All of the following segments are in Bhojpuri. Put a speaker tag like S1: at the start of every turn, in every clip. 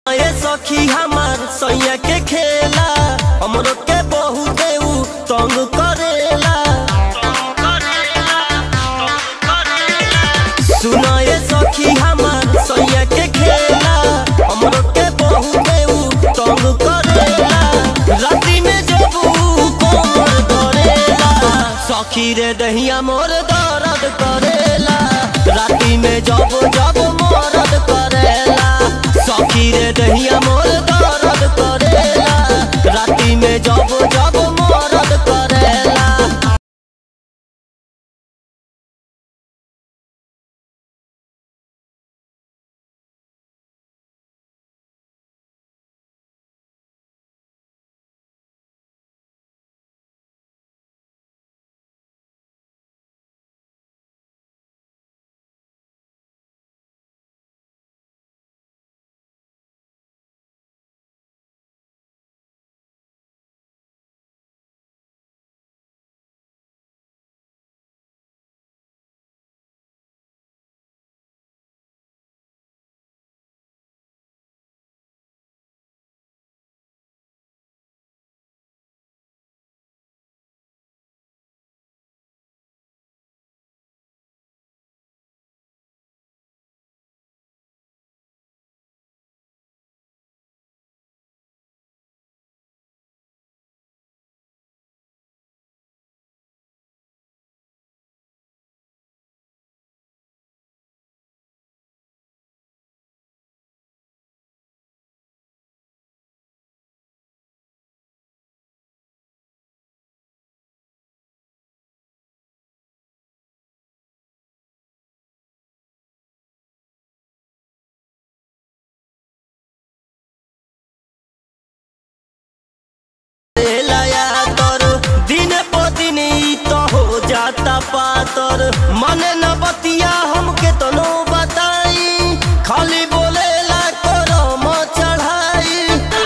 S1: ए सखी हमार सैया के खेला हमरो के बहुत उ तंग करेला सुना ए सखी हमार सैया के खेला हमरो के बहुत उ तंग करेला राती में जब उ कोमर धरेला सखी रे दहिया मोर दर्द करेला राती में जब जब मरद करेला सखी रे दहिया मोर दर्द करेला राती में जब जब मरद करेला लाया तोर दिन प दिन ई तो हो जाता पातर मन न बतिया हमके तो नो बताई खाली बोले ला करम चढ़ाई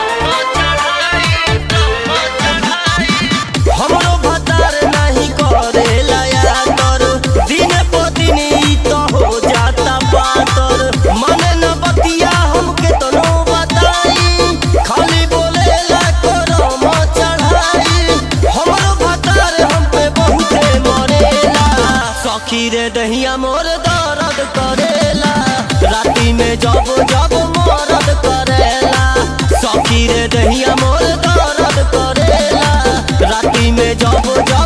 S1: हमरो भतार नहीं करे लाया तोर दिन प दिन ई तो हो जाता पातर मन न बतिया हमके तो नो बताई खाली बोले ला करम चढ़ाई हमरो भतार हम पे बहुते मरेला सखी रे दहिया मोर दर्द करेला राती में जब जब मरद करेला सखी रे दहिया मोर दर्द करेला राती में जब जब